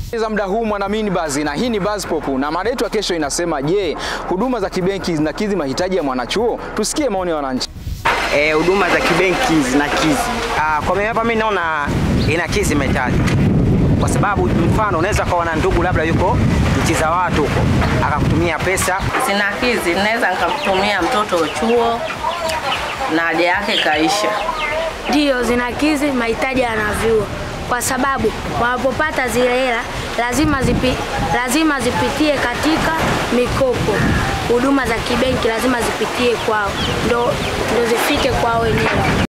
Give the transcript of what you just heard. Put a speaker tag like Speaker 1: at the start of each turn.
Speaker 1: za muda huu mwanamini Buzz na hii ni Buzz Pop na mada yetu ya kesho inasema, je, huduma za kibenki zinakidhi mahitaji ya mwanachuo? Tusikie maoni ya wananchi.
Speaker 2: Eh, huduma za kibenki zinakizi. Ah, kwa mimi hapa mimi naona inakizi mahitaji, kwa sababu mfano unaweza kuwa na ndugu labda yuko nchi za watu huko akakutumia pesa
Speaker 3: Sinakizi, naweza nikamtumia mtoto chuo na haja yake kaisha.
Speaker 4: Ndiyo, zinakizi mahitaji ya wanavyuo kwa sababu wanapopata zile hela lazima, zipi, lazima zipitie katika mikopo. Huduma za kibenki lazima zipitie kwao ndo, ndo zifike kwao wenyewe.